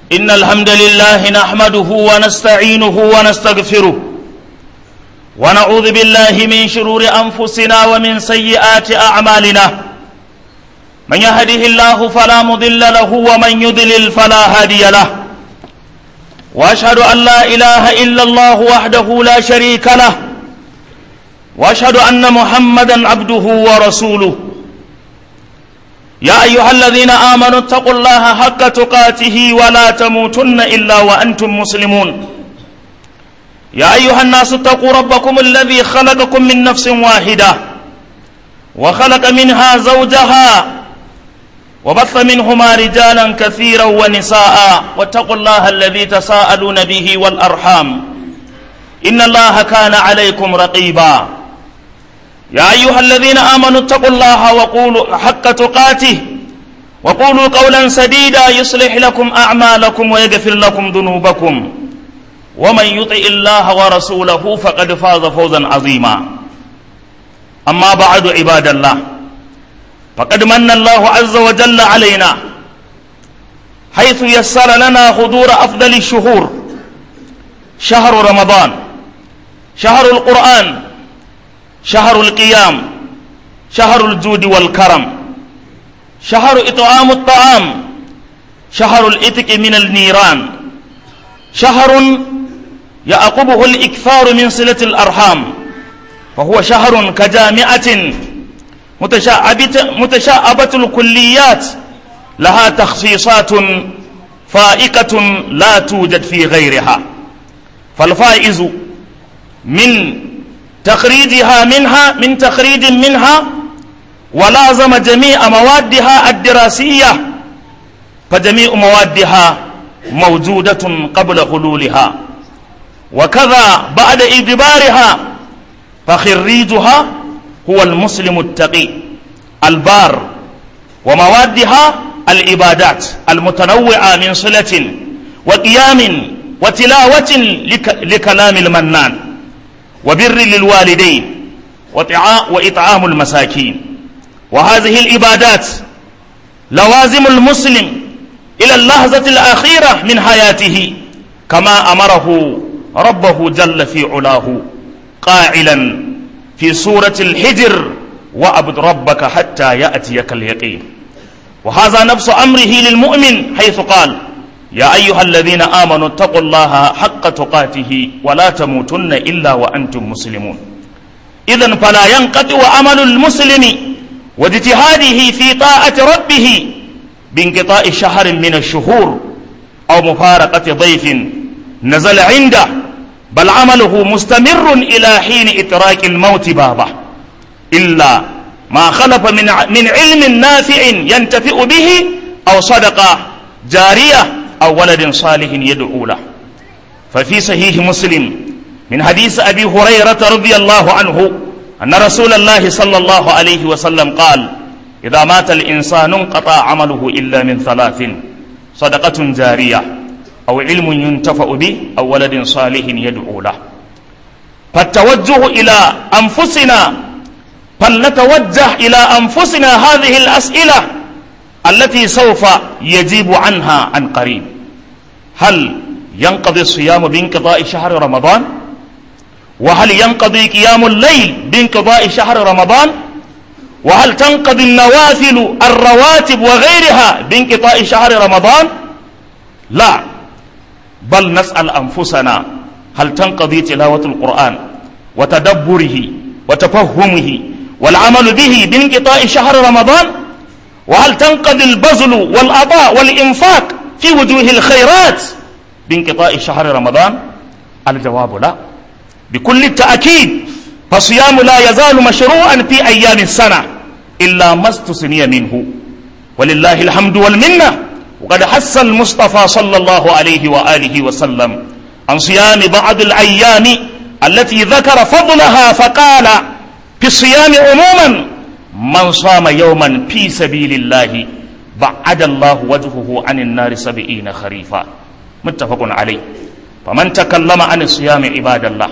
إن الحمد لله نحمده ونستعينه ونستغفره ونعوذ بالله من شرور أنفسنا ومن سيئات أعمالنا من يهده الله فلا مضل له ومن يضلل فلا هادي له وأشهد أن لا إله إلا الله وحده لا شريك له وأشهد أن محمدا عبده ورسوله يا أيها الذين آمنوا اتقوا الله حق تقاته ولا تموتن إلا وأنتم مسلمون يا أيها الناس اتقوا ربكم الذي خلقكم من نفس واحدة وخلق منها زوجها وبث منهما رجالا كثيرا ونساء واتقوا الله الذي تساءلون به والأرحام إن الله كان عليكم رقيبا يا أيها الذين آمنوا اتقوا الله وقولوا حق تقاته وقولوا قولا سديدا يصلح لكم أعمالكم ويغفر لكم ذنوبكم ومن يطع الله ورسوله فقد فاز فوزا عظيما أما بعد عباد الله فقد من الله عز وجل علينا حيث يسر لنا حضور أفضل الشهور شهر رمضان شهر القرآن شهر القيام شهر الجود والكرم شهر إطعام الطعام شهر الإتك من النيران شهر يعقبه الإكثار من صلة الأرحام فهو شهر كجامعة متشعبة الكليات لها تخصيصات فائقة لا توجد في غيرها فالفائز من تخريجها منها من تخريج منها ولازم جميع موادها الدراسية فجميع موادها موجودة قبل حلولها وكذا بعد إجبارها فخريجها هو المسلم التقي البار وموادها العبادات المتنوعة من صلة وقيام وتلاوة لكلام المنان وبر للوالدين وإطعام المساكين وهذه العبادات لوازم المسلم إلى اللحظة الأخيرة من حياته كما أمره ربه جل في علاه قائلا في سورة الحجر وأبد ربك حتى يأتيك اليقين وهذا نفس أمره للمؤمن حيث قال يا أيها الذين آمنوا اتقوا الله حق تقاته ولا تموتن إلا وأنتم مسلمون إذا فلا ينقطع عمل المسلم واجتهاده في طاعة ربه بانقطاع شهر من الشهور أو مفارقة ضيف نزل عنده بل عمله مستمر إلى حين إتراك الموت بابه إلا ما خلف من من علم نافع ينتفئ به أو صدقة جارية أو ولد صالح يدعو له ففي صحيح مسلم من حديث أبي هريرة رضي الله عنه أن رسول الله صلى الله عليه وسلم قال إذا مات الإنسان انقطع عمله إلا من ثلاث صدقة جارية أو علم ينتفع به أو ولد صالح يدعو له فالتوجه إلى أنفسنا فلنتوجه إلى أنفسنا هذه الأسئلة التي سوف يجيب عنها عن قريب هل ينقضي الصيام بانقضاء شهر رمضان وهل ينقضي قيام الليل بانقضاء شهر رمضان وهل تنقضي النوافل الرواتب وغيرها بانقضاء شهر رمضان لا بل نسأل أنفسنا هل تنقضي تلاوة القرآن وتدبره وتفهمه والعمل به بانقطاع شهر رمضان وهل تنقضي البذل والعطاء والإنفاق في وجوه الخيرات بانقطاع شهر رمضان الجواب لا بكل التأكيد فالصيام لا يزال مشروعا في أيام السنة إلا ما استثني منه ولله الحمد والمنة وقد حث المصطفى صلى الله عليه وآله وسلم عن صيام بعض الأيام التي ذكر فضلها فقال في الصيام عموما من صام يوما في سبيل الله بعد الله وجهه عن النار سبعين خريفا متفق عليه فمن تكلم عن الصيام عباد الله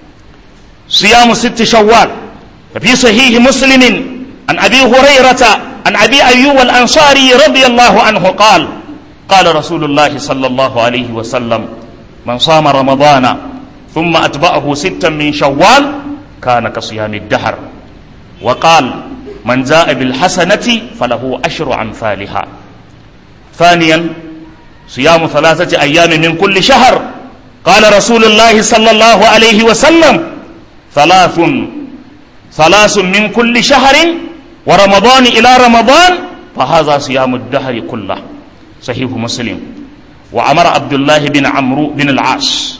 صيام ست شوال ففي صحيح مسلم عن أبي هريرة عن أبي أيوب الأنصاري رضي الله عنه قال قال رسول الله صلى الله عليه وسلم من صام رمضان ثم أتبعه ستا من شوال كان كصيام الدهر وقال من جاء بالحسنة فله أشر أمثالها ثانيا صيام ثلاثة أيام من كل شهر قال رسول الله صلى الله عليه وسلم ثلاث ثلاث من كل شهر ورمضان إلى رمضان فهذا صيام الدهر كله صحيح مسلم وأمر عبد الله بن عمرو بن العاص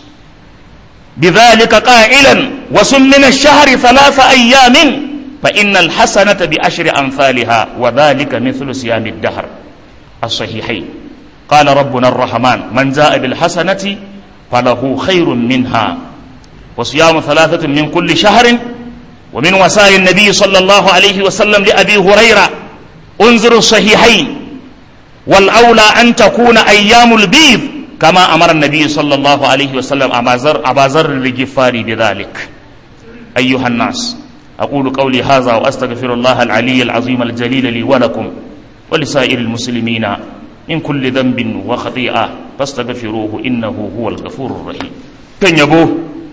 بذلك قائلا وسم من الشهر ثلاث أيام فإن الحسنة بأشر أمثالها وذلك مثل صيام الدهر الصحيحين قال ربنا الرحمن من جاء بالحسنة فله خير منها وصيام ثلاثة من كل شهر ومن وسائل النبي صلى الله عليه وسلم لأبي هريرة انظر الصحيحين والأولى أن تكون أيام البيض كما أمر النبي صلى الله عليه وسلم أبا ذر الغفاري بذلك أيها الناس أقول قولي هذا وأستغفر الله العلي العظيم الجليل لي ولكم ولسائر المسلمين من كل ذنب وخطيئة فاستغفروه إنه هو الغفور الرحيم كان يبوه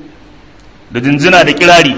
da jinjina da kirari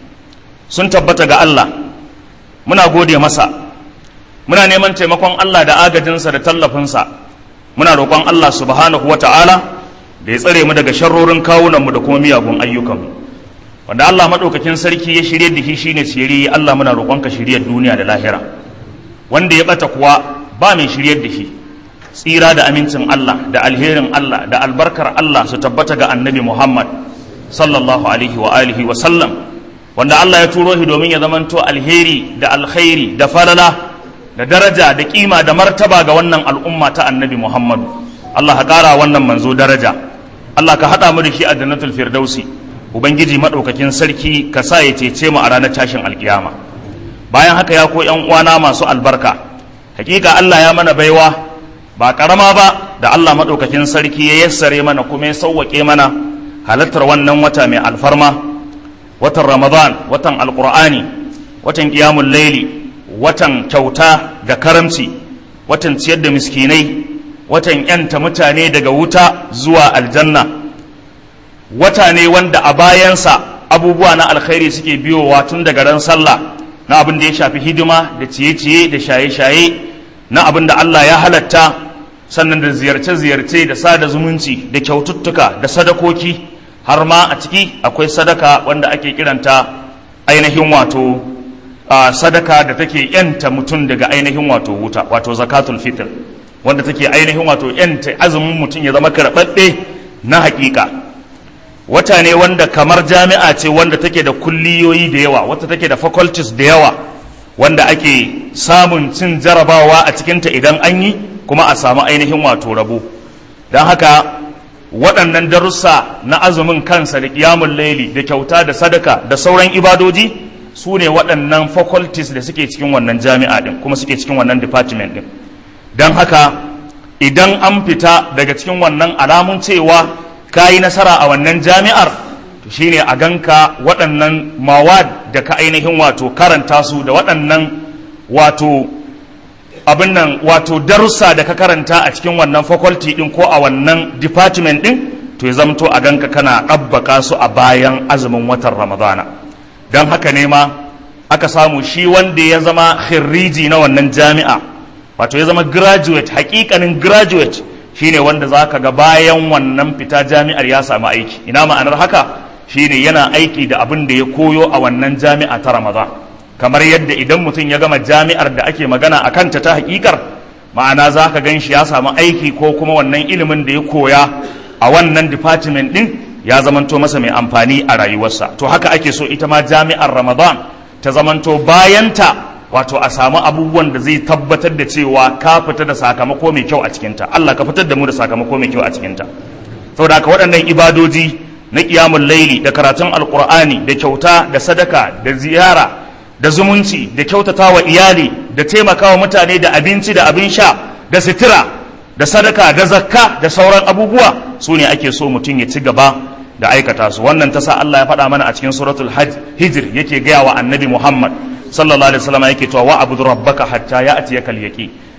sun tabbata ga Allah muna gode masa muna neman taimakon Allah da agajinsa da tallafinsa muna roƙon Allah subhanahu wa ta'ala da ya tsare mu daga sharrorin kawunanmu da kuma miyagun ayyukanmu wanda Allah maɗaukakin sarki ya shirye da shi shine shiri Allah muna roƙonka shiryar duniya da lahira wanda ya ɓata kuwa ba mai shiryar da shi tsira da amincin Allah da alherin Allah da albarkar Allah su tabbata ga annabi Muhammad sallallahu alaihi wa alihi wa sallam wanda Allah ya turo shi domin ya zamanto alheri da alkhairi da falala da daraja da kima da martaba ga wannan al'umma ta annabi Muhammadu Allah ka ƙara wannan manzo daraja Allah ka haɗa mu da shi a jannatul firdausi ubangiji maɗaukakin sarki ka sa ya cece mu a ranar tashin alkiyama bayan haka ya ko ƴan uwana masu albarka hakika Allah ya mana baiwa ba karama ba da Allah maɗaukakin sarki ya yassare mana kuma ya sauwaƙe mana halartar wannan wata mai alfarma watan ramadan watan alƙur'ani watan ƙiyamun laili watan kyauta da karamci watan ciyar da miskinai watan yanta mutane daga wuta zuwa aljanna wata ne wanda a bayansa abubuwa na alkhairi suke biyowa tun daga ran sallah na abin da ya shafi hidima da ciye-ciye da shaye-shaye na abin da Allah ya halatta sannan da ziyarce-ziyarce da sada zumunci da kyaututtuka da sadakoki har ma a ciki akwai sadaka wanda ake kiranta ainihin wato a sadaka da take yanta mutum daga ainihin wato wuta wato zakatul fitr wanda take ainihin wato yanta azumin mutum ya zama karɓaɓɓe na haƙiƙa wata ne wanda kamar jami'a ce wanda take da kulliyoyi da yawa wata take da faculties da yawa wanda ake samun cin jarabawa a cikinta idan an yi kuma a samu ainihin wato rabo don haka waɗannan darussa na azumin kansa da ƙiyamun laili da kyauta da sadaka da sauran ibadoji su ne waɗannan faculties da suke cikin wannan jami'a ɗin kuma suke cikin wannan department ɗin don haka idan an fita daga cikin wannan alamun cewa ka yi nasara a wannan jami'ar to shine a ganka waɗannan mawad da ka ainihin wato karanta su da waɗannan wato abin nan wato darussa da ka karanta a cikin wannan faculty ɗin ko a wannan department ɗin to ya zamto a ganka kana ɗabbaka su a bayan azumin watan ramadana don haka ne ma aka samu shi wanda ya zama khirriji na wannan jami'a wato ya zama graduate hakikanin graduate shine wanda za ka ga bayan wannan fita jami'ar ya samu aiki ina ma'anar haka shine yana aiki da abin da ya koyo a wannan jami'a ta ramadan kamar yadda idan mutum ya gama jami'ar da ake magana a kanta ta hakikar ma'ana za ka gan shi ya samu aiki ko kuma wannan ilimin da ya koya a wannan department din ya zamanto masa mai amfani a rayuwarsa to haka ake so ita ma jami'ar ramadan ta zamanto bayanta wato a samu abubuwan da zai tabbatar da cewa ka fita da sakamako mai kyau a cikinta Allah ka fitar da mu da sakamako mai kyau a cikinta saboda haka waɗannan ibadoji na ƙiyamun laili da karatun alƙur'ani da kyauta da sadaka da ziyara da zumunci da kyautata wa iyali da taimakawa mutane da abinci da abin sha da sitira da sadaka da zakka da sauran abubuwa su ne ake so mutum ya ci gaba da aikata su wannan ta sa Allah ya faɗa mana a cikin suratul hijr yake gaya wa annabi Muhammad sallallahu alaihi wasallam yake cewa wa abudu rabbaka hatta ya'tiyaka al-yaqin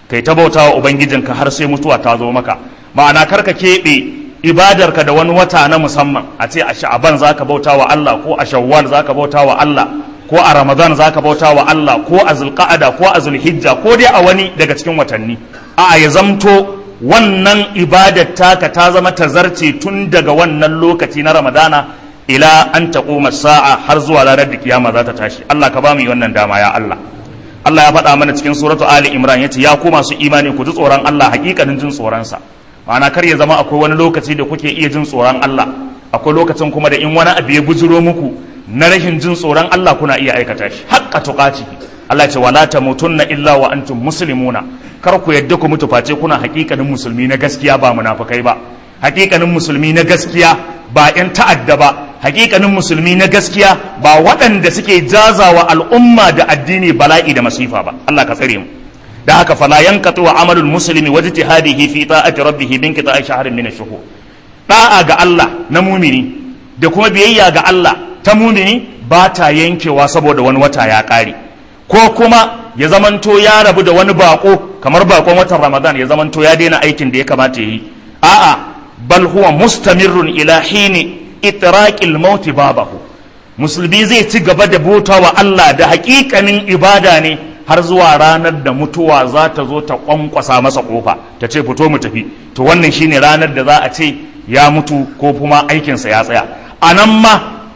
kai ta bauta wa ubangijinka har sai mutuwa ta zo maka ma'ana karka keɓe ibadarka da wani wata na musamman a ce a sha'aban zaka bauta wa Allah ko a shawwal zaka bauta wa Allah ko a ramadan zaka bauta wa Allah ko a zulqa'ada ko a zulhijja ko dai a wani daga cikin watanni a ya zamto wannan ibadar taka ta zama tazarce tun daga wannan lokaci na ramadana ila an taquma sa'a har zuwa ranar da kiyama za ta tashi Allah ka ba mu wannan dama ya Allah Allah ya faɗa mana cikin suratu Ali Imran yace ya ku masu imani ku ji tsoron Allah hakikanin jin tsoron sa ma'ana kar ya zama akwai wani lokaci da kuke iya jin tsoron Allah akwai lokacin kuma da in wani abu ya bujiro muku na rashin jin tsoron Allah kuna iya aikata shi haqqa tuqati Allah ce wala tamutunna illa wa antum muslimuna kar ku yadda ku mutu face kuna hakikanin musulmi na gaskiya ba munafikai ba hakikanin musulmi na gaskiya ba yan ta'adda ba hakikanin musulmi na gaskiya ba waɗanda suke jazawa al'umma da addini bala'i da masifa ba Allah ka tsare mu da haka fala yanqatu wa amalul muslimi wa ijtihadihi fi ta'ati rabbih bin qita'i shahrin min ash-shuhur da'a ga Allah na mumini da kuma biyayya ga Allah ta mumini ba ta yankewa saboda wani wata ya ƙare ko kuma ya zamanto ya rabu da wani bako kamar bakon watan Ramadan ya zamanto ya daina aikin da ya kamata ya yi a'a bal huwa mustamirrun ila hini itraqil maut babahu musulmi zai ci gaba da bauta wa Allah da hakikanin ibada ne har zuwa ranar da mutuwa za ta zo ta kwankwasa masa kofa ta ce fito mu tafi to wannan shine ranar da za a ce ya mutu ko kuma aikinsa ya tsaya a nan ma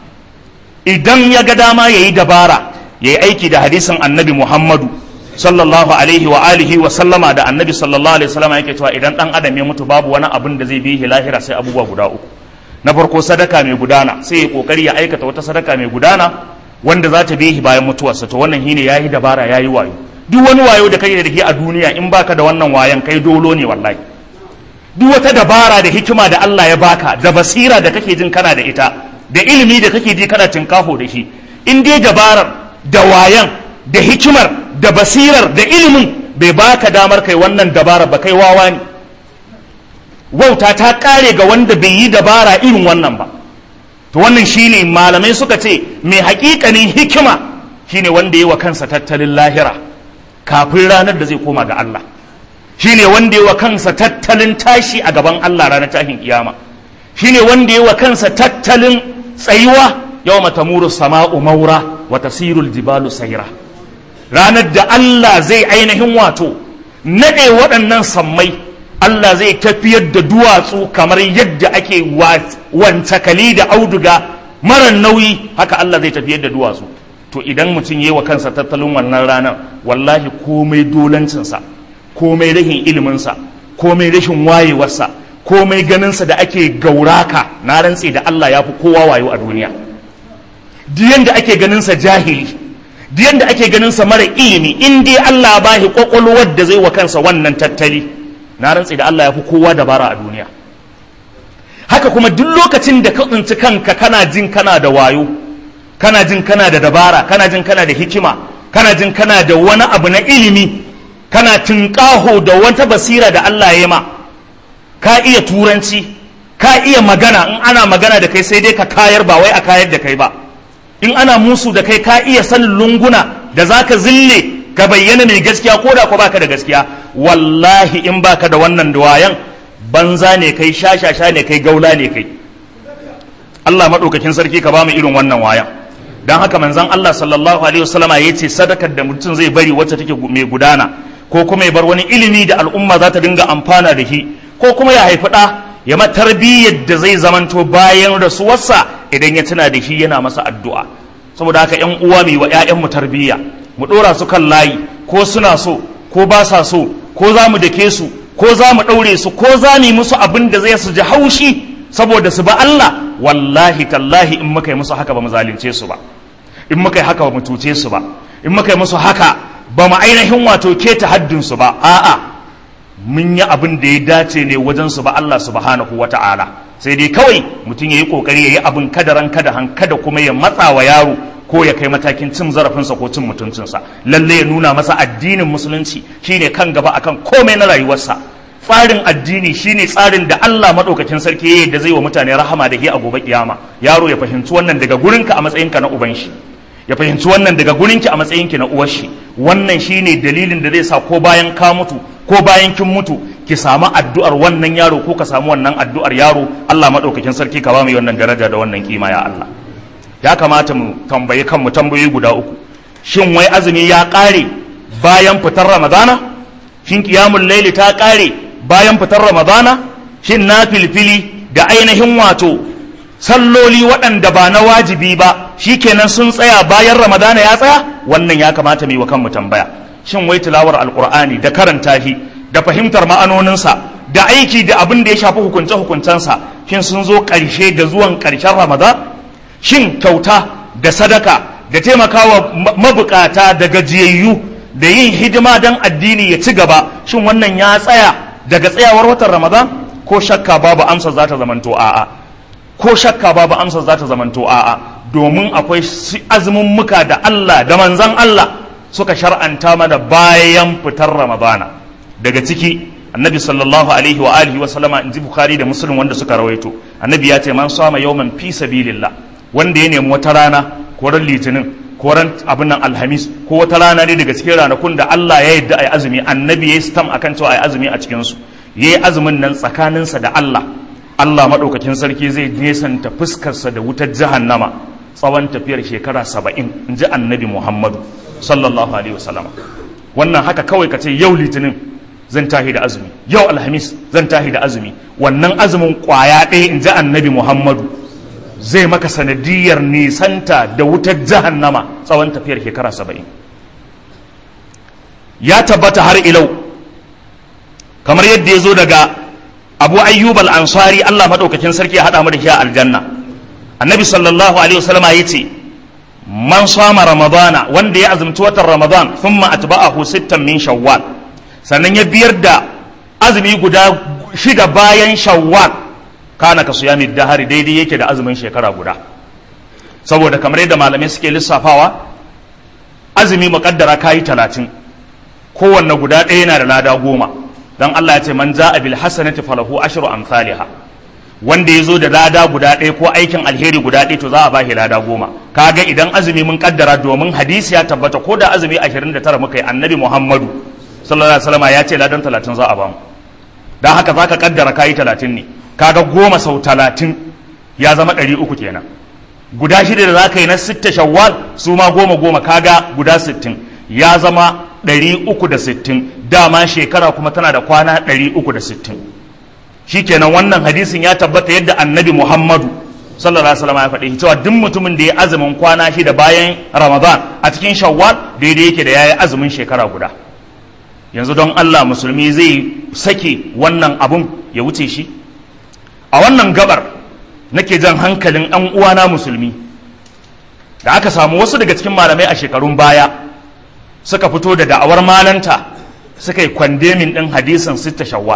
idan ya ga dama ya yi dabara ya yi aiki da hadisin annabi muhammadu sallallahu alaihi wa alihi wa sallama da annabi sallallahu alaihi wasallama yake cewa idan dan adam ya mutu babu wani abin da zai bi lahira sai abubuwa guda uku na farko sadaka mai gudana sai ya kokari ya aikata wata sadaka mai gudana wanda za ta bihi bayan mutuwarsa to wannan shine yayi dabara yayi wayo duk wani wayo da kake da shi a duniya in baka da wannan wayan kai dolo ne wallahi duk wata dabara da hikima da Allah ya baka da basira da kake jin kana da ita da ilimi da kake ji kana tinkaho da shi in dai dabarar da wayan da hikimar da basirar da ilimin bai baka damar kai wannan dabarar ba kai wawa ne wauta ta kare ga wanda bai yi dabara irin wannan ba to wannan shine malamai suka ce mai hakikanin hikima shine wanda yi wa kansa tattalin lahira kafin ranar da zai koma ga Allah shine wanda yi wa kansa tattalin tashi a gaban Allah ranar tashin kiyama shine wanda yi wa kansa tattalin tsayuwa yawma tamuru sama'u maura wa tasirul jibalu sayra ranar da Allah zai ainihin wato nade waɗannan sammai Allah zai tafiyar da duwatsu kamar yadda ake wancakali da auduga mara nauyi haka Allah zai tafiyar da duwatsu to idan mutum yi wa kansa tattalin wannan ranar wallahi komai dolancinsa komai rashin iliminsa komai rashin wayewarsa komai ganinsa da ake gauraka na rantse da Allah ya fi kowa wayo a duniya diyan da ake ganinsa jahili diyan da ake ganinsa mara ilimi in dai Allah ba shi kwakwalwar da zai wa kansa wannan tattali na rantse da Allah ya fi kowa dabara a duniya haka kuma duk lokacin da ka tsinci kanka kana jin kana da wayo kana jin kana da dabara kana jin kana da hikima kana jin kana da wani abu na ilimi kana tunƙaho da wata basira da Allah ya ma ka iya turanci ka iya magana in ana magana da kai sai dai ka kayar ba wai a kayar da kai ba in ana musu da kai ka iya sanin lunguna da zaka zille ka bayyana mai gaskiya ko da ko baka da gaskiya wallahi in baka da wannan duwayan banza ne kai shashasha ne kai gaula ne kai Allah maɗaukakin sarki ka ba mu irin wannan wayan don haka manzon Allah sallallahu alaihi wasallama ya ce sadakar da mutum zai bari wacce take mai gudana ko kuma ya bar wani ilimi da al'umma za ta dinga amfana da shi ko kuma ya haifi ɗa ya ma tarbiyyar da zai zamanto bayan rasuwarsa idan ya tuna da shi yana masa addu'a saboda haka ƴan uwa mu wa ƴaƴanmu tarbiyya mu ɗora su kan layi ko suna so ko ba sa so ko za mu dake su ko za mu ɗaure su ko za mu yi musu abin da zai su ji haushi saboda su ba Allah wallahi tallahi in muka yi musu haka ba mu zalunce su ba in muka yi haka ba mu tuce su ba in muka yi musu haka ba mu ainihin wato keta haddin su ba a'a mun yi abin da ya dace ne wajen su ba Allah subhanahu wata'ala sai dai kawai mutum ya yi kokari ya yi abin kadaran kada han kada kuma ya matsa wa yaro ko ya kai matakin cin zarafinsa ko cin mutuncinsa lalle ya nuna masa addinin musulunci shine kan gaba akan komai na rayuwarsa tsarin addini shine tsarin da Allah madaukakin sarki yayi da zai wa mutane rahama da ke a gobe kiyama yaro ya fahimci wannan daga gurinka a matsayinka na uban shi ya fahimci wannan daga gurinki a matsayinki na uwar shi wannan shine dalilin da zai sa ko bayan ka mutu ko bayan kin mutu ki samu addu'ar wannan yaro ko ka samu wannan addu'ar yaro Allah madaukakin sarki ka ba mu wannan daraja da wannan kima ya Allah ya kamata mu tambayi kanmu tambayoyi guda uku shin wai azumi ya ƙare bayan fitar ramadana shin qiyamul laili ta ƙare bayan fitar ramadana shin na filfili da ainihin wato salloli waɗanda ba na wajibi ba shikenan sun tsaya bayan ramadana ya tsaya wannan ya kamata mu yi wa kanmu tambaya shin wai tilawar alqur'ani da karanta shi da fahimtar ma'anoninsa da aiki da abin da ya shafi hukunce hukuncensa shin sun zo ƙarshe da zuwan ƙarshen ramadan shin kyauta da sadaka da taimakawa mabukata da gajiyayyu da yin hidima don addini ya ci gaba shin wannan ya tsaya daga tsayawar watan ramadan ko shakka babu amsa za ta zamanto a'a ko shakka babu amsa za ta zamanto a'a domin akwai azumin muka da Allah da manzan Allah suka shar'anta mana bayan fitar ramadana daga ciki annabi sallallahu alaihi wa alihi wa sallama inji bukhari da muslim wanda suka rawaito annabi ya ce man sama yawman fi sabilillah wanda ya nemi wata rana ko ran litinin ko ran abin nan alhamis ko wata rana ne daga cikin ranakun da Allah ya yarda ayi azumi annabi ya stam akan cewa ayi azumi a cikin su yayi azumin nan tsakaninsa da Allah Allah madaukakin sarki zai nesanta fuskarsa da wutar jahannama tsawon tafiyar shekara saba'in in ji annabi Muhammadu sallallahu alaihi wasallam wannan haka kawai ka ce yau litinin zan tahi da azumi yau alhamis zan tahi da azumi wannan azumin kwaya ɗaya in ji annabi Muhammadu zai maka sanadiyar nisanta da wutar jahannama tsawon tafiyar shekara saba'in ya tabbata har ilau kamar yadda ya zo daga abu ayyub al-ansari allah maɗaukakin sarki ya haɗa mu da shi a aljanna annabi sallallahu alaihi wasallama ya ce man sama ramadana wanda ya azumci watan ramadan thumma atba'ahu sittan min shawwal sannan ya biyar da azumi guda shida bayan shawwal kana ka suyami dahari daidai yake da azumin shekara guda saboda kamar yadda malamai suke lissafawa azumi muƙaddara kayi talatin kowanne guda ɗaya yana da lada goma don Allah ya ce man ja'a bil hasanati falahu ashru amsalha wanda ya zo da lada guda ɗaya ko aikin alheri guda ɗaya to za a ba shi lada goma kaga idan azumi mun kaddara domin hadisi ya tabbata ko da azumi 29 muka yi annabi Muhammadu sallallahu alaihi wasallam ya ce ladan 30 za a ba mu dan haka zaka kaddara kayi 30 ne kaga goma sau talatin ya zama ɗari uku kenan guda shida da za ka yi na sitta shawwal su ma goma goma kaga guda sittin ya zama ɗari uku da sittin dama shekara kuma tana da kwana ɗari uku da sittin shi kenan wannan hadisin ya tabbata yadda annabi muhammadu sallallahu alaihi wasallam ya faɗi cewa duk mutumin da ya azumin kwana shida bayan ramadan a cikin shawwal daidai yake da ya yi azumin shekara guda yanzu don allah musulmi zai sake wannan abun ya wuce shi a wannan gabar nake jan hankalin ɗan uwana musulmi da aka samu wasu daga cikin malamai a shekarun baya suka fito da da'awar malanta suka yi kwandemin ɗin hadisin sitta shawwal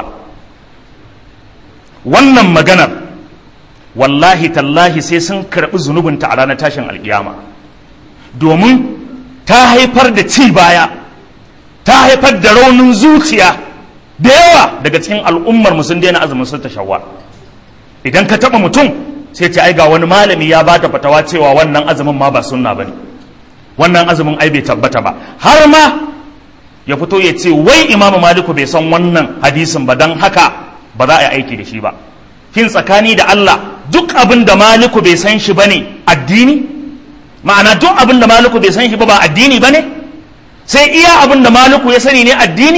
wannan maganar wallahi tallahi sai sun karɓi zunubinta a ranar tashin alƙiyama domin ta haifar da ci baya ta haifar da raunin zuciya da yawa daga cikin al'ummar mu sun daina azumin sitta shawwal idan ka taɓa mutum sai ce ai ga wani malami ya bata fatawa cewa wannan azumin ma ba sunna bane wannan azumin ai bai tabbata ba har ma ya fito ya ce wai imamu maliku bai san wannan hadisin ba don haka ba za a yi aiki da shi ba kin tsakani da Allah duk abin da maliku bai san shi bane addini ma'ana duk abin da maliku bai san shi ba ba addini bane sai iya abin da maliku ya sani ne addini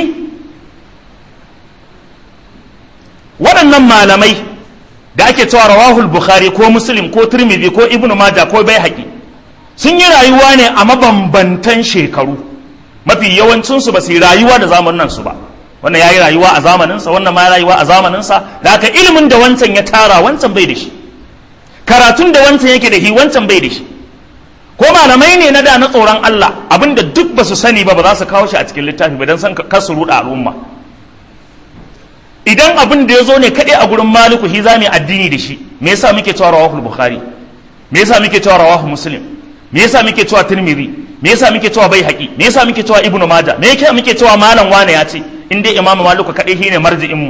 waɗannan malamai da ake cewa rawahul bukhari ko muslim ko tirmidhi ko ibnu majah ko baihaqi sun yi rayuwa ne a mabambantan shekaru mafi yawancinsu ba su yi rayuwa da zamanin su ba wannan ya yi rayuwa a zamaninsa wannan ma ya rayuwa a zamaninsa da haka ilimin da wancan ya tara wancan bai da shi karatun da wancan yake da shi wancan bai da shi ko malamai ne na da na tsoron Allah abinda duk ba su sani ba ba za su kawo shi a cikin littafi ba don san kar su ruɗa al'umma idan abin da ya zo ne kaɗai a gurin maliku shi za mu yi addini da shi me yasa muke cewa rawahul bukhari me yasa muke cewa rawahu muslim me yasa muke cewa tirmidhi me yasa muke cewa bai haƙi me yasa muke cewa ibnu maja me yasa muke cewa malam wane ya ce in dai imamu maliku kaɗai shine marji'in mu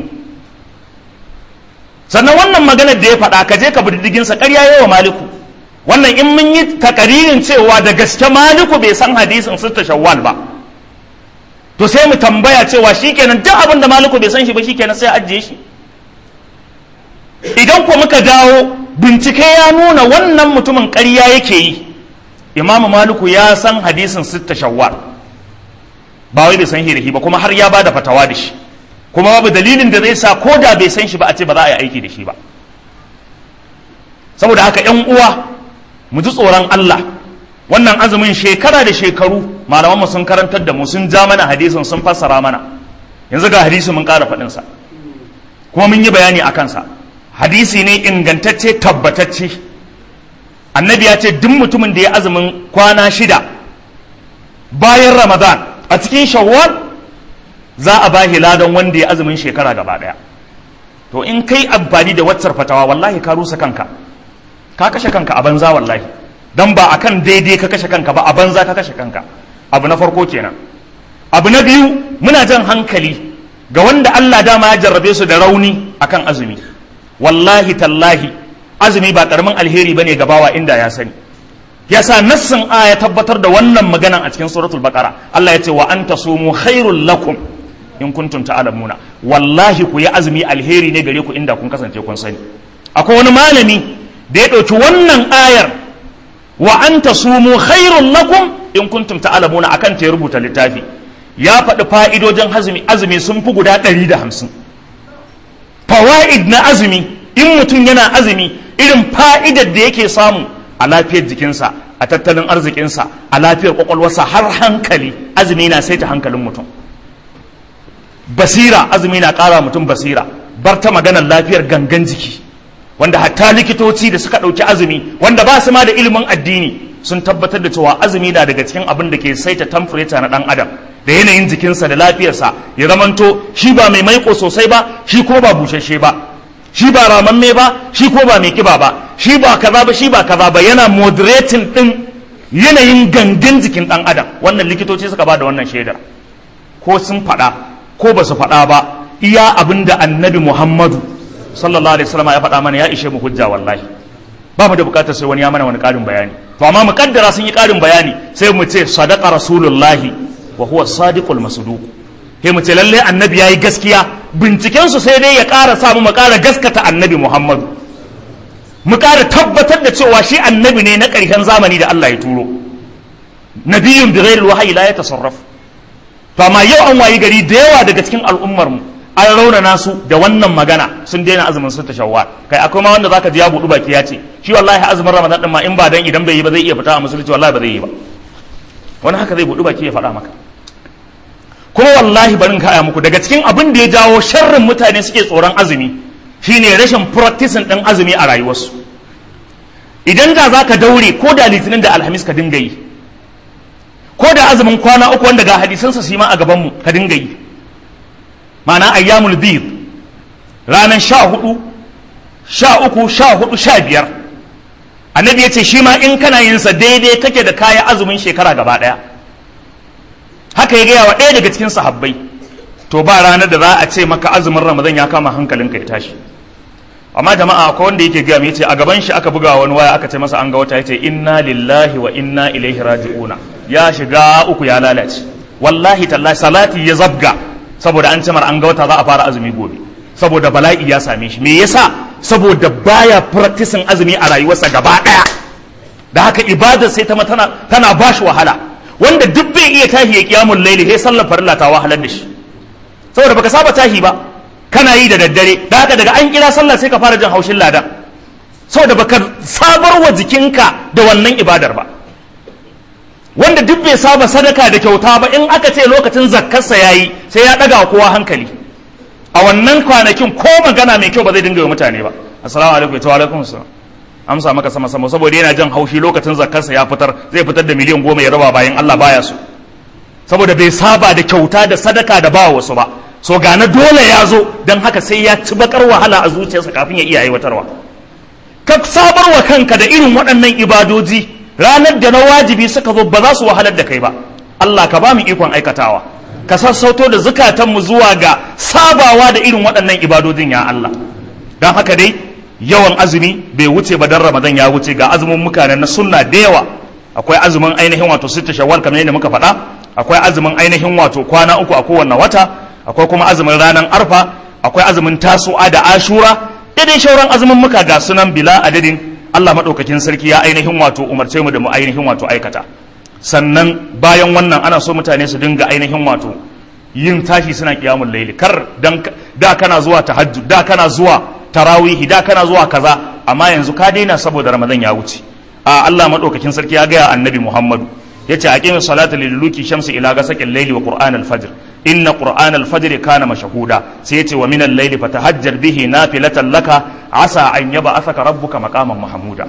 sannan wannan maganar da ya faɗa ka je ka bi diddigin sa ƙarya yawa maliku wannan in mun yi takaririn cewa da gaske maliku bai san hadisin sitta shawwal ba to sai mu tambaya cewa shikenan duk abin da maliku bai san shi ba shikenan sai ajiye shi idan ko muka dawo bincike ya nuna wannan mutumin ƙarya yake yi imamu maliku ya san hadisin sitta shawwal ba wai bai san hirahi ba kuma har ya bada fatawa da shi kuma babu dalilin da zai sa ko da bai san shi ba a ce ba za a yi aiki da shi ba saboda haka yan uwa mu ji tsoron Allah wannan azumin shekara da shekaru malamanmu sun karantar da mu sun ja mana hadisin sun fassara mana yanzu ga hadisi mun ƙara faɗinsa kuma mun yi bayani a kansa hadisi ne ingantacce tabbatacce annabi ya ce duk mutumin da ya azumin kwana shida bayan ramadan a cikin shawwal za a ba ladan wanda ya azumin shekara gaba daya to in kai amfani da waccar fatawa wallahi ka rusa kanka ka kashe kanka a banza wallahi dan ba akan daidai ka kashe kanka ba a banza ka kashe kanka abu na farko kenan abu na biyu muna jan hankali ga wanda Allah dama ya jarrabe su da rauni akan azumi wallahi tallahi azumi ba karamin alheri bane ga bawa inda ya sani yasa nassin aya tabbatar da wannan maganan a cikin suratul baqara Allah ya ce wa anta sumu khairul lakum in kuntum ta'lamuna wallahi ku yi azumi alheri ne gare ku inda kun kasance kun sani akwai wani malami da ya ɗauki wannan ayar wa anta sumu khairul lakum in kuntum ta'lamuna akan ta rubuta littafi ya faɗi fa'idojin azumi azumi sun fi guda ɗari da hamsin fawa'id na azumi in mutum yana azumi irin fa'idar da yake samu a lafiyar jikinsa a tattalin arzikinsa a lafiyar kwakwalwarsa har hankali azumi na saita hankalin mutum basira azumi na ƙara mutum basira bar ta maganar lafiyar gangan jiki wanda hatta likitoci da suka ɗauki azumi wanda ba su ma da ilimin addini sun tabbatar da cewa azumi na daga cikin abin da ke saita temperature na ɗan adam da yanayin jikinsa da lafiyarsa ya zamanto shi ba mai maiko sosai ba shi ko ba bushashe ba shi ba ramamme ba shi ko ba mai kiba ba shi ba kaza ba shi ba kaza ba yana moderating din yanayin gangan jikin dan adam wannan likitoci suka ba da wannan shaidar ko sun faɗa ko ba su faɗa ba iya abin da annabi muhammadu sallallahu alaihi wasallam ya faɗa mana ya ishe mu hujja wallahi ba mu da bukatar sai wani ya mana wani ƙarin bayani to amma mu kaddara sun yi ƙarin bayani sai mu ce sadaqa rasulullahi wa huwa sadiqul masduq sai mu ce lalle annabi yayi gaskiya binciken su sai dai ya ƙara samu mu ƙara gaskata annabi Muhammadu mu ƙara tabbatar da cewa shi annabi ne na ƙarshen zamani da Allah ya turo nabiyyun bi ghairi wahyi la yatasarraf to amma yau an wayi gari da yawa daga cikin al'ummar mu an raunana su da wannan magana sun daina azumin su tashawwa kai akwai ma wanda zaka ji ya budu baki ya ce shi wallahi azumin ramadan din ma in ba dan idan bai yi ba zai iya fita a musulunci wallahi ba zai yi ba wani haka zai budu baki ya faɗa maka kuma wallahi barin kaya muku daga cikin abin da ya jawo sharrin mutane suke tsoron azumi shine rashin practicing ɗin azumi a rayuwarsu idan da za ka daure ko da litinin da alhamis ka dinga yi ko da azumin kwana uku wanda ga hadisansa su ma a gabanmu ka dinga yi ma'ana ayyamul bid ranar sha hudu sha uku sha hudu sha biyar annabi ya ce shi ma in kana yinsa daidai kake da kaya azumin shekara gaba ɗaya haka ya gaya wa ɗaya daga cikin sahabbai to ba ranar da za a ce maka azumin ramadan ya kama hankalinka ya tashi amma jama'a akwai wanda yake gaya mai ce a gaban shi aka buga wani waya aka ce masa an ga wata yace inna lillahi wa inna ilaihi raji'una ya shiga uku ya lalace wallahi tallahi salati ya zabga saboda an cimar an ga wata za a fara azumi gobe saboda bala'i ya same shi me yasa saboda baya practicing azumi a rayuwarsa gaba daya da haka ibadar sai ta tana tana bashi wahala wanda duk bai iya tahi ya kiyamul laili sai sallar farilla ta wahalar da shi saboda baka saba tahi ba kana yi da daddare da haka daga an kira sallah sai ka fara jin haushin ladan saboda baka sabar wa jikinka da wannan ibadar ba wanda duk bai saba sadaka da kyauta ba in aka ce lokacin zakkarsa yayi sai ya daga kowa hankali a wannan kwanakin ko magana mai kyau ba zai dinga yi mutane ba assalamu alaikum wa alaikum assalam amsa maka sama sama saboda yana jan haushi lokacin zakkarsa ya fitar zai fitar da miliyan goma ya raba bayan Allah baya so saboda bai saba da kyauta da sadaka da ba wasu ba so ga na dole ya zo don haka sai ya ci bakar wahala a zuciyarsa kafin ya iya aiwatarwa ka sabar wa kanka da irin waɗannan ibadoji ranar da na wajibi suka zo ba za su wahalar da kai ba Allah ka ba mu ikon aikatawa ka sassauto da zukatanmu zuwa ga sabawa da irin waɗannan ibadojin ya Allah don haka dai yawan azumi bai wuce ba dan ramadan ya wuce ga azumin muka na sunna da yawa akwai azumin ainihin wato sita shawwal kamar yadda muka faɗa akwai azumin ainihin wato kwana uku a kowanne wata akwai kuma azumin ranar arfa akwai azumin tasu'a da ashura daidai shauran azumin muka ga sunan bila adadin Allah maɗaukakin sarki ya ainihin wato umarce mu da mu ainihin wato aikata sannan bayan wannan ana so mutane su dinga ainihin wato yin tashi suna kiyamun laili kar dan da kana zuwa tahajjud da kana zuwa tarawihi da kana zuwa kaza amma yanzu ka daina saboda ramadan ya wuce a Allah madaukakin sarki ya gaya annabi Muhammadu yace aqimis salata liduluki shamsi ila gasaqil layli wa qur'an al-fajr inna qur'an al-fajr kana mashhuda sai yace wa min al-layli fatahajjar bihi nafilatan laka asa an yab'athaka rabbuka maqaman mahmuda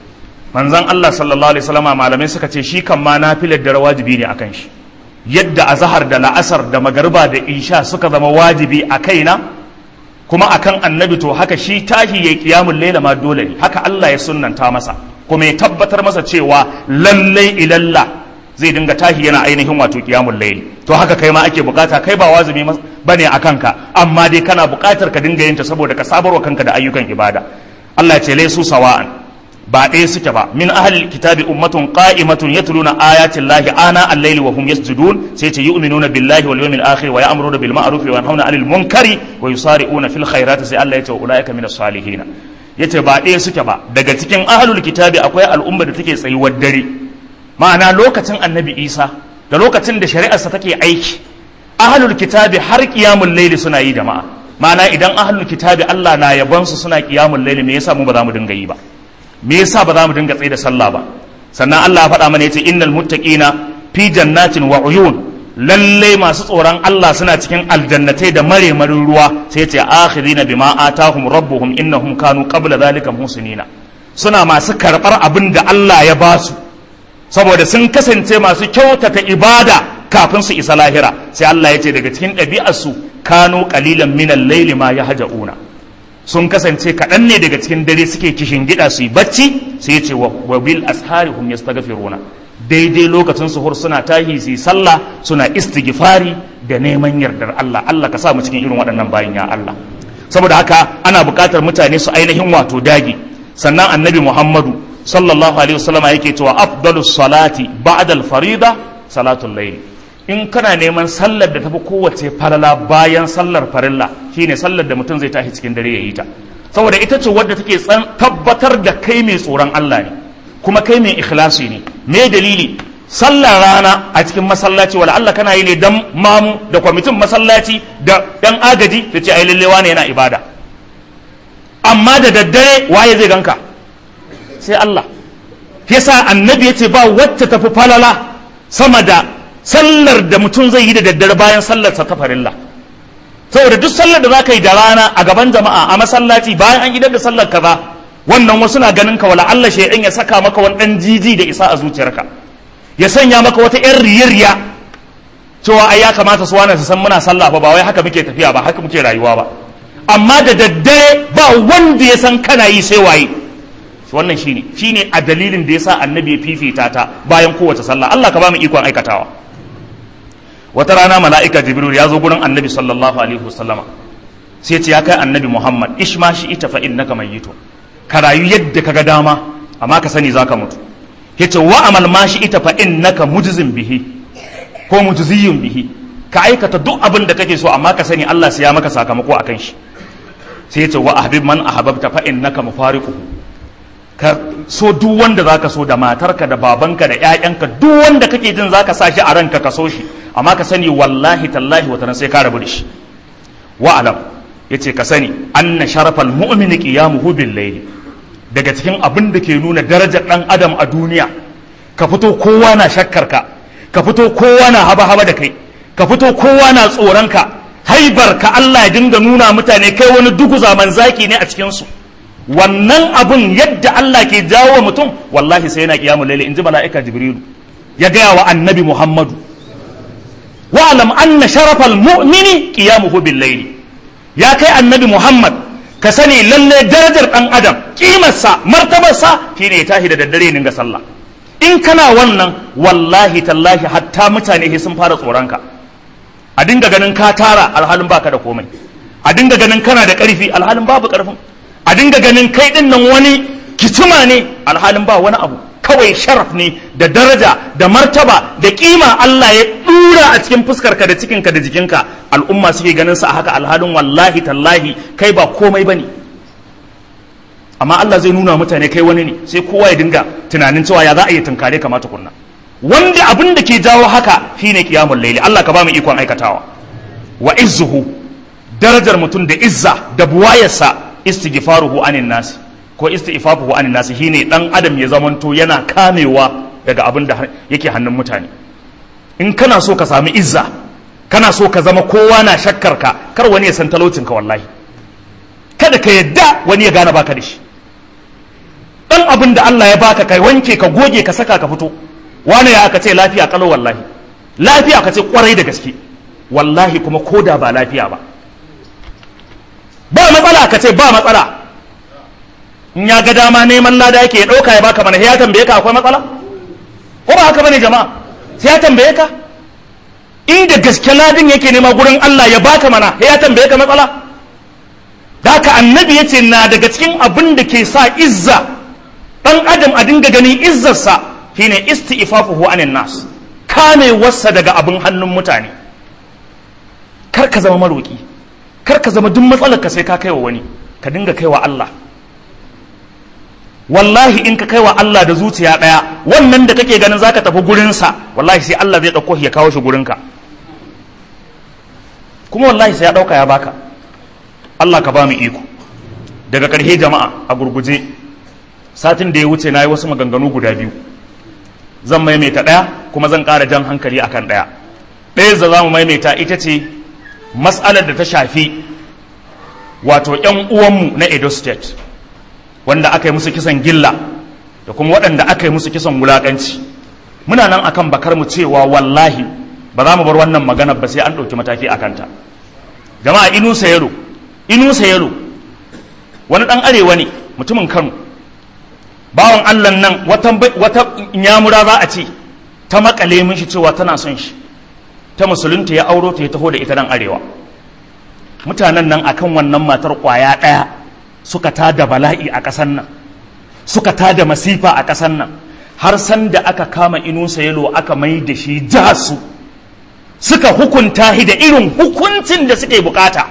manzon Allah sallallahu alaihi wasallama malamai suka ce shi kan ma nafilar da wajibi ne akan shi yadda azhar da la'asar da magarba da isha suka zama wajibi a kaina kuma akan annabi to haka shi tashi ya qiyamul layla ma dole ne haka Allah ya sunnanta masa kuma ya tabbatar masa cewa lallai ilalla zai dinga tashi yana ainihin wato qiyamul layli to haka kai ma ake bukata kai ba wajibi bane a kanka amma dai kana bukatar ka dinga yin ta saboda ka sabarwa kanka da ayyukan ibada Allah ya ce laysu sawa'an ba ɗaya suke ba min ahli kitabi ummatun qa'imatun yatluna ayatin lahi ana al-layli wa hum yasjudun sai ce yu'minuna billahi wal yawmil akhir wa ya'muruna bil ma'ruf wa yanhauna 'anil munkari wa yusari'una fil khairati sai Allah ya ce ulaika minas salihin yace ba ɗaya suke ba daga cikin ahlul kitabi akwai al'umma da take tsayuwar dare ma'ana lokacin annabi Isa da lokacin da shari'arsa take aiki ahlul kitabi har qiyamul layli suna yi jama'a ma'ana idan ahlul kitabi Allah na yabansu suna qiyamul layli me yasa mu ba za mu dinga yi ba me yasa ba za mu dinga tsaye da sallah ba sannan Allah ya faɗa mana yace innal muttaqina fi jannatin wa uyun lalle masu tsoron Allah suna cikin aljannatai da maremarin ruwa sai yace akhirina bima atahum rabbuhum innahum kanu qabla zalika muhsinina suna masu karɓar abin da Allah ya ba su saboda sun kasance masu kyautata ibada kafin su isa lahira sai Allah ya ce daga cikin ɗabi'arsu kanu qalilan minal layli ma yahja'una sun kasance kaɗan ne daga cikin dare suke kishin gida su yi bacci sai ce wa bil ashari hum yastaghfiruna daidai lokacin suhur suna tahi su yi sallah suna istighfari da neman yardar Allah Allah ka sa mu cikin irin waɗannan bayin ya Allah saboda haka ana buƙatar mutane su ainihin wato dagi sannan annabi Muhammadu sallallahu alaihi wasallama yake cewa afdalus salati ba'da al-farida salatul layl in kana neman sallar da tafi kowace falala bayan sallar farilla shine sallar da mutum zai tashi cikin dare ya yi ta saboda ita ce wadda take tabbatar da kai mai tsoron Allah ne kuma kai mai ikhlasi ne me dalili sallar rana a cikin masallaci wala Allah kana yi ne dan mamu da kwamitin masallaci da dan agaji da ce ai lallewa ne yana ibada amma da daddare waye zai ganka sai Allah yasa annabi ya ce ba wacce tafi falala sama da sallar da mutum zai yi da daddare bayan sallar sa ta farilla saboda duk sallar da za ka yi da rana a gaban jama'a a masallaci bayan an idar da sallar kaza wannan wasu na ganin ka wala Allah shaidan ya saka maka wani dan jiji da isa a zuciyarka ya sanya maka wata yan riyariya cewa ai ya kamata su wani su san muna sallah ba ba wai haka muke tafiya ba haka muke rayuwa ba amma da daddare ba wanda ya san kana yi sai waye wannan shine shine a dalilin da yasa annabi ya fifita ta bayan kowace sallah Allah ka ba mu ikon aikatawa wata rana mala'ika jibril ya zo gurin annabi sallallahu alaihi wasallama sai ce ya kai annabi muhammad ishma shi ita fa innaka mayyitun ka rayu yadda ka ga dama amma ka sani zaka mutu yace wa amal ma shi ita fa innaka mujzin bihi ko mujziyun bihi ka aikata duk abin da kake so amma ka sani Allah sai ya maka sakamako akan shi sai yace wa ahbib man ahbabta fa innaka mufariquhu ka so duk wanda zaka so da matarka da babanka da ƴaƴanka duk wanda kake jin zaka sa shi a ranka ka so shi amma ka sani wallahi tallahi wata sai ka rabu da shi wa alam yace ka sani anna sharafal mu'mini qiyamuhu bil layli daga cikin abin da ke nuna darajar dan adam a duniya ka fito kowa na shakkar ka ka fito kowa na haba haba da kai ka fito kowa na tsoron ka haibar ka Allah ya dinga nuna mutane kai wani dugu zaman zaki ne a cikin su wannan abun yadda Allah ke jawo mutum wallahi sai yana kiyamul layli inji mala'ika jibrilu ya gaya wa annabi muhammadu wa'alam anna sharafal mu'mini qiyamuhu bil layli ya kai annabi muhammad ka sani lalle darajar dan adam kimarsa martabarsa shine ya tashi da daddare ne ga sallah in kana wannan wallahi tallahi hatta mutane sun fara tsoronka a dinga ganin ka tara alhalin baka da komai a dinga ganin kana da karfi alhalin babu karfin a dinga ganin kai din nan wani kicima ne alhalin ba wani abu kawai sharaf ne da daraja da martaba da kima Allah ya tura a cikin fuskarka da cikinka da jikinka al'umma suke ganin sa a haka alhalin wallahi tallahi kai ba komai bane amma Allah zai nuna mutane kai wani ne sai kowa ya dinga tunanin cewa ya za a yi tunkare kamata kunna wanda abin da ke jawo haka shine qiyamul layli Allah ka ba mu ikon aikatawa wa izzuhu darajar mutum da izza da buwayarsa istighfaruhu anin nasi ko istighfaruhu anin nasi shine dan adam ya zamanto yana kamewa daga abin da yake hannun mutane in kana so ka sami izza kana so ka zama kowa na shakkar ka kar wani ya san talaucin ka wallahi kada ka yadda wani ya gane baka da shi dan abin da Allah ya baka kai wanke ka goge ka saka ka fito wani ya aka ce lafiya kalau wallahi lafiya ka ce kwarai da gaske wallahi kuma koda ba lafiya ba ba matsala ka ce ba matsala in ya ga dama neman lada yake ya ɗauka ya baka mana ya tambaye ka akwai matsala ko ba haka bane jama'a sai ya tambaye ka inda gaske ladin yake nema gurin Allah ya baka mana ya tambaye ka matsala da haka annabi yace na daga cikin abin da ke sa izza dan adam a dinga ganin izzarsa shine isti'fafuhu anin nas kamewarsa daga abin hannun mutane kar ka zama maroki kar ka zama duk matsalar ka sai ka kaiwa wani ka dinga kaiwa Allah wallahi in ka kaiwa Allah da zuciya ɗaya wannan da kake ganin zaka tafi gurinsa wallahi sai Allah zai ɗauko ya kawo shi gurinka kuma wallahi sai ya ɗauka ya baka Allah ka ba mu iko daga ƙarshe jama'a a gurguje satin da ya wuce na yi wasu maganganu guda biyu zan maimaita ɗaya kuma zan ƙara jan hankali akan ɗaya ɗaya da za mu maimaita ita ce mas'alar da ta shafi wato 'yan uwanmu na edo state wanda aka yi musu kisan gilla da kuma waɗanda aka yi musu kisan wulaƙanci muna nan akan bakar mu cewa wallahi ba za mu bar wannan magana ba sai an ɗauki mataki a kanta jama'a inu sayelo inu sayelo wani ɗan arewa ne mutumin kano bawan allah nan wata wata nyamura za a ce ta makale min shi cewa tana son shi ta musulunta ya auro ta ya taho da ita nan arewa mutanen nan akan wannan matar kwaya ɗaya suka tada bala'i a ƙasar nan suka tada masifa a ƙasar nan har san da aka kama inusa yalo aka mai da shi jasu suka hukunta shi da irin hukuncin da suke bukata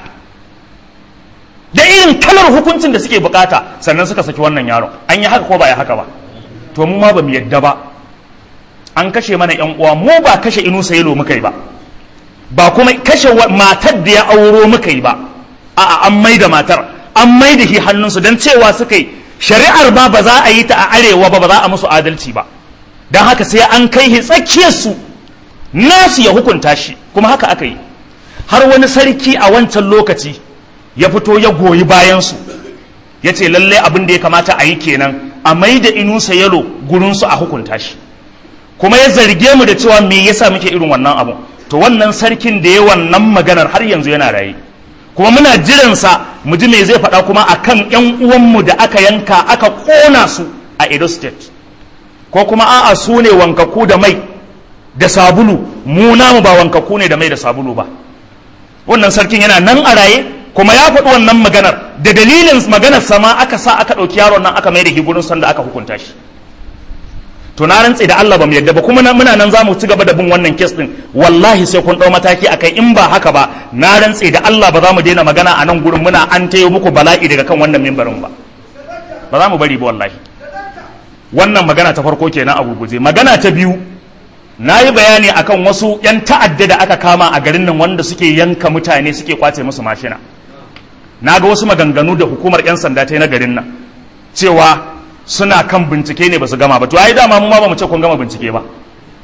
da irin kalar hukuncin da suke bukata sannan suka saki wannan yaron an yi haka ko ba ya haka ba to mu ma ba mu yadda ba an kashe mana yan uwa mu ba kashe inusa yalo muka yi ba ba kuma kashe matar da ya auro muka yi ba a'a an mai da matar an mai da shi hannunsu don cewa suka yi shari'ar ba ba za a yi ta a arewa ba ba za a musu adalci ba don haka sai an kai shi tsakiyarsu nasu ya hukunta shi kuma haka aka yi har wani sarki a wancan lokaci ya fito ya goyi bayansu ya ce lallai abin da ya kamata a yi kenan a mai da inusa yalo gurinsu a hukunta shi kuma ya zarge mu da cewa me yasa muke irin wannan abu to wannan sarkin da ya wannan maganar har yanzu yana raye kuma muna jiransa mu ji me zai faɗa kuma akan ƴan uwanmu da aka yanka aka ƙona su a Edo State ko kuma a'a su ne wankaku da mai da sabulu mu namu ba wankaku ne da mai da sabulu ba wannan sarkin yana nan a raye kuma ya faɗi wannan maganar da dalilin maganar sama aka sa aka ɗauki yaron nan aka mai da gurin sanda aka hukunta shi to na rantse da Allah ba mu yadda ba kuma muna nan zamu ci gaba da bin wannan kes din wallahi sai kun dau mataki akai in ba haka ba na rantse da Allah ba za mu daina magana a nan gurin muna an tayo muku bala'i daga kan wannan mimbarin ba ba za mu bari ba wallahi wannan magana ta farko kenan a gurguje magana ta biyu na yi bayani akan wasu yan ta'adda da aka kama a garin nan wanda suke yanka mutane suke kwace musu mashina na ga wasu maganganu da hukumar yan sanda ta yi na garin nan cewa suna kan bincike ne ba su gama ba to ai dama mu ma ba mu ce kun gama bincike ba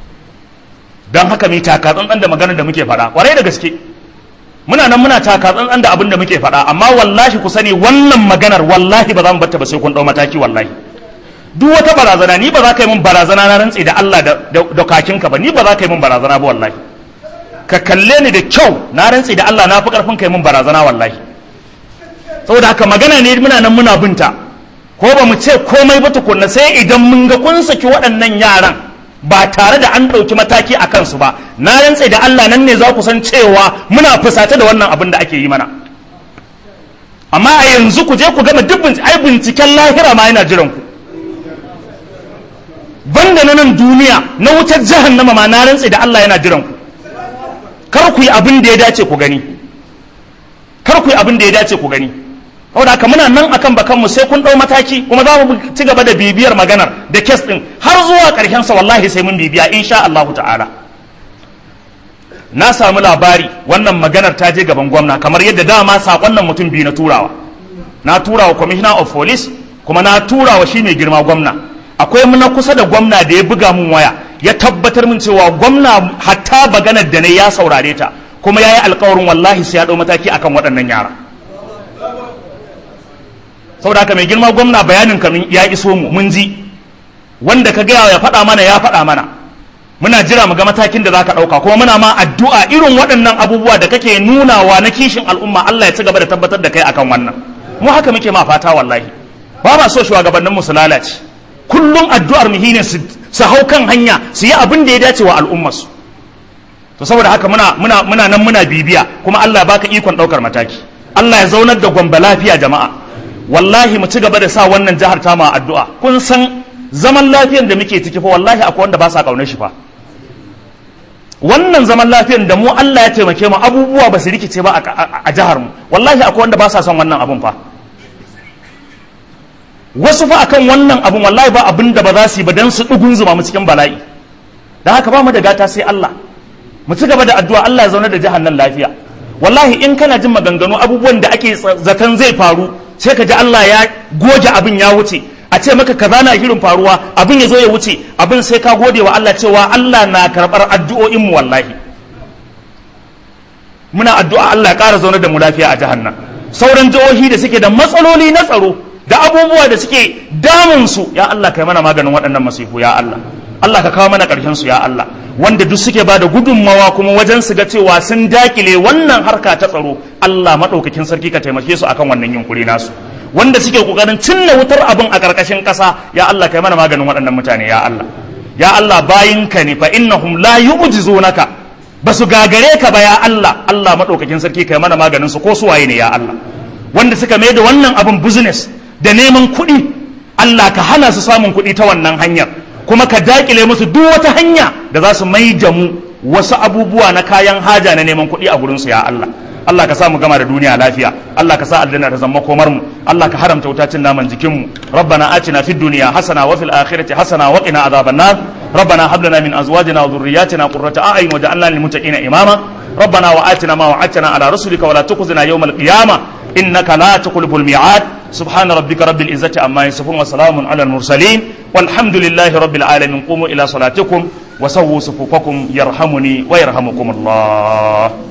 don haka mi taka tsantsan da maganar da muke faɗa kwarai da gaske muna nan muna taka tsantsan da abin da muke faɗa amma wallahi ku sani wannan maganar wallahi ba za mu batta ba sai kun ɗau mataki wallahi duk wata barazana ni ba za ka yi min barazana na rantsi da Allah da kakinka ba ni ba za ka yi min barazana ba wallahi ka kalle ni da kyau na rantsi da Allah na fi karfin ka yi min barazana wallahi saboda haka magana ne muna nan muna binta ko ba mu ce komai ba tukunna sai idan mun ga kun saki waɗannan yaran ba tare da an ɗauki mataki a kansu ba na rantse da Allah nan ne za ku san cewa muna fusace da wannan abin da ake yi mana amma a yanzu ku je ku gama duk ai binciken lahira ma yana jiran ku banda na nan duniya na wutar jahannama ma na rantse da Allah yana jiran ku kar ku yi abin da ya dace ku gani kar ku yi abin da ya dace ku gani saboda haka muna nan akan bakan mu sai kun dau mataki kuma za mu ci gaba da bibiyar maganar da kes din har zuwa karshen sa wallahi sai mun bibiya insha Allah ta'ala na samu labari wannan maganar ta je gaban gwamna kamar yadda dama sakon nan mutum biyu na turawa na turawa commissioner of police kuma na turawa shi mai girma gwamna akwai na kusa da gwamna da ya buga mun waya ya tabbatar min cewa gwamna hatta maganar da ne ya saurare ta kuma ya yi alkawarin wallahi sai ya ɗau mataki akan waɗannan yara saboda haka mai girma gwamna bayanin kamin ya iso mu mun ji wanda ka gaya ya faɗa mana ya faɗa mana muna jira mu ga matakin da zaka ɗauka kuma muna ma addu'a irin waɗannan abubuwa da kake nunawa na kishin al'umma Allah ya ci gaba da tabbatar da kai akan wannan mu haka muke ma fata wallahi ba ma so shugabannin mu su lalace kullum addu'ar mu shine su hau kan hanya su yi abin da ya dace wa al'ummar su to saboda haka muna muna muna nan muna bibiya kuma Allah baka ikon ɗaukar mataki Allah ya zaunar da gwamba lafiya jama'a wallahi mu ci gaba da sa wannan jihar ta ma addu'a kun san zaman lafiyan da muke ciki fa wallahi akwai wanda ba sa kaunar shi fa wannan zaman lafiyan da mu Allah ya taimake mu abubuwa ba su rikice ba a jihar mu wallahi akwai wanda ba sa son wannan abun fa wasu fa akan wannan abun wallahi ba abin da ba za su yi ba dan su dugun zuma mu cikin bala'i da haka ba mu da gata sai Allah mu ci gaba da addu'a Allah ya zauna da jihar nan lafiya wallahi in kana jin maganganu abubuwan da ake zaton zai faru sai ka ji Allah ya goge abin ya wuce a ce maka kaza na shirin faruwa abin ya zo ya wuce abin sai ka gode wa Allah cewa Allah na karɓar addu'o'in mu wallahi muna addu'a Allah ya ƙara zaune da mu lafiya a jihar nan sauran jihohi da suke da matsaloli na tsaro da abubuwa da suke damun su ya Allah kai mana maganin waɗannan masifu ya Allah Allah ka kawo mana ƙarshen su ya Allah wanda duk suke ba da gudunmawa kuma wajen su ga cewa sun dakile wannan harka ta tsaro Allah maɗaukakin sarki ka taimake su akan wannan yunkuri nasu wanda suke kokarin cinna wutar abin a karkashin ƙasa ya Allah kai mana maganin waɗannan mutane ya Allah ya Allah bayinka ne fa innahum la yu'jizunaka basu gagare ka ba ya Allah Allah madaukakin sarki kai mana maganin su ko su waye ne ya Allah wanda suka mai da wannan abin business da neman kuɗi Allah ka hana su samun kuɗi ta wannan hanyar kuma ka dakile musu duk wata hanya da za su mai da mu wasu abubuwa na kayan haja na neman kuɗi a gurin su ya Allah Allah ka sa mu gama da duniya lafiya Allah ka sa aljanna ta zama komar mu Allah ka haramta wuta cin naman jikin mu rabbana atina fid dunya hasana wa fil akhirati hasana wa qina adhaban nar rabbana hab lana min azwajina wa dhurriyyatina qurrata a'yun waj'alna lil muttaqina imama ربنا وآتنا ما وعدتنا على رسلك ولا تخزنا يوم القيامة إنك لا تخلف الميعاد سبحان ربك رب العزة عما يصفون وسلام على المرسلين والحمد لله رب العالمين قوموا إلى صلاتكم وسووا صفوفكم يرحمني ويرحمكم الله